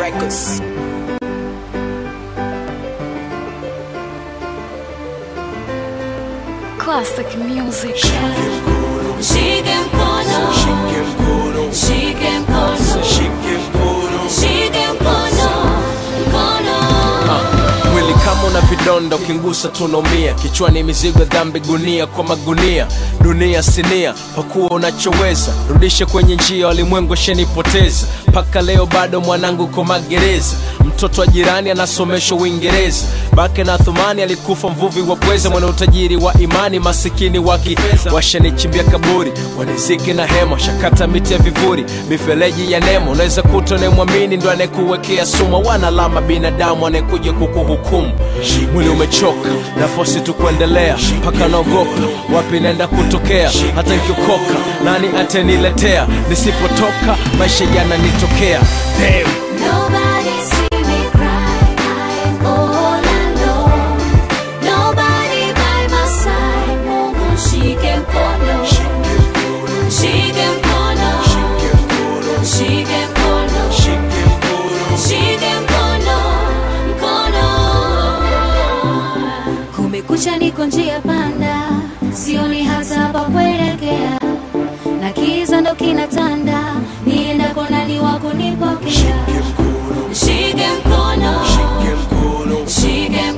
Records. Classic music. Shike mkono, shike mkono, shike mkono, mkono. Mwili kama una vidonda ukingusa tunaumia, kichwani mizigo dhambi, gunia kwa magunia, dunia sinia, pakuwa unachoweza, rudishe kwenye njia, walimwengu shenipoteza, mpaka leo bado mwanangu ko magereza, mtoto wa jirani anasomeshwa Uingereza, bake na Thumani alikufa mvuvi wa pweza, mwana utajiri wa imani, masikini wa kifedha, washanichimbia kaburi, waniziki na hema, shakata miti ya vivuri, mifereji ya nemo, unaweza kuta unayemwamini ndo anayekuwekea sumu, wanalama binadamu anayekuja kukuhukumu. Mwili umechoka, nafosi tu kuendelea, mpaka naogopa wapi naenda kutokea, hata nikiokoka nani ataniletea, nisipotoka maisha yananitokea. Damn. Nobody see me cry, I'm all alone. Nobody by my side, Mungu shike mkono, shike mkono, shike mkono, shike mkono, mkono. Kumekucha, niko njia panda, sioni hata pa kuelekea, na kiza ndo kinatanda, niendako nani wa kunipokea? Shike mkono, shike mkono, shike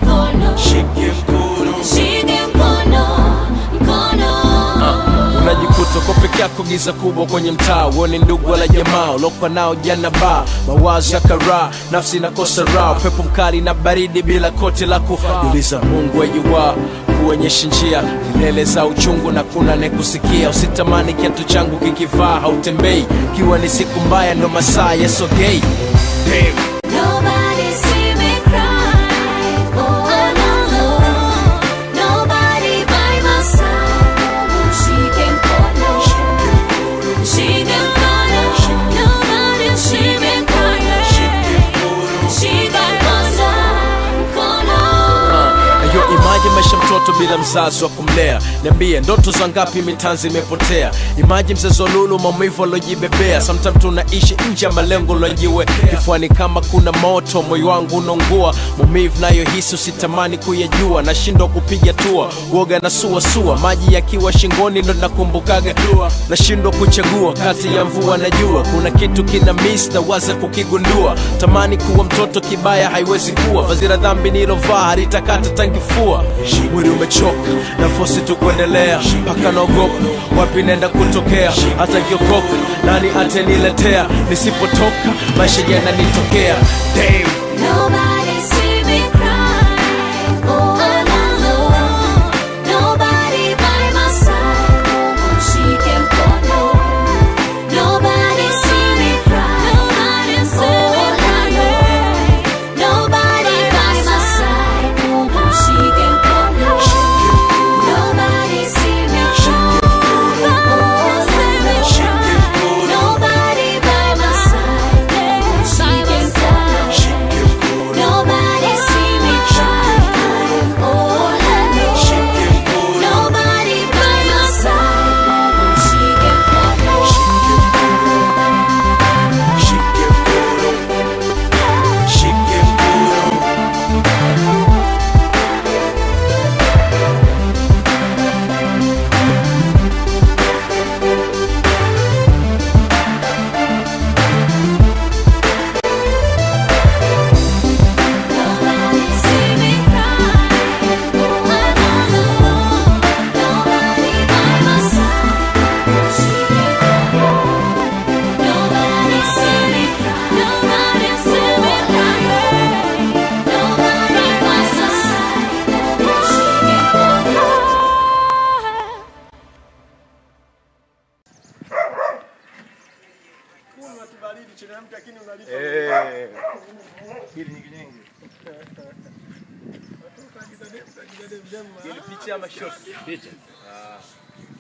mkono, mkono. unajikuta uko peke yako giza kubwa kwenye mtaa uone ndugu wala jamaa ulokwa nao jana ba mawazo ya karaa nafsi inakosa raha pepo mkali na baridi bila koti la kuuliza mungu ajuwa kuonyesha njia milele za uchungu na kuna nekusikia usitamani kiatu changu kikivaa hautembei kiwa ni siku mbaya ndo masaa yasogei Damn. Nobody see me cry, all alone. Nobody by my side. Mungu shike mkono, shike mkono. Nobody see me cry, shike mkono, mkono. Yo, imaji maisha mtoto bila mzazi wa kumlea. Niambie, ndoto za ngapi mitanzi imepotea? Imaji mzazi wa lulu, maumivu alojibebea. Sometimes tunaishi nje ya malengo lojiwe kifuani, kama kuna moto, moyo wangu unaungua. Maumivu nayohisi usitamani kuyajua, nashindwa kupiga tua, uoga na suasua, maji yakiwa shingoni ndo nakumbukaga dua, nashindwa kuchagua kati ya mvua na jua. Kuna kitu kina miss na waza kukigundua, tamani kuwa mtoto kibaya haiwezi kuwa, vazi la dhambi nilovaa halitakata tangifua. Mwili umechoka na fosi tu kuendelea, mpaka naogopa wapi naenda kutokea, hata nkiokoka nani ataniletea, nisipotoka maisha yananitokea. Damn. Nobody see me cry, all alone. Nobody by my side. Mungu shike mkono. Nobody see me cry, all alone. Nobody by my side. Mungu shike mkono. Nobody see me cry, all alone. Nobody by my side. Mungu shike mkono. Nobody see me cry, all alone. Nobody by my side, Mungu shike mkono. Nobody see me cry, all alone. Nobody by my side, Mungu shike mkono. Nobody see me cry, nobody see me cry. Nobody by my side, Mungu shike mkono. Picha ama shot? Picha.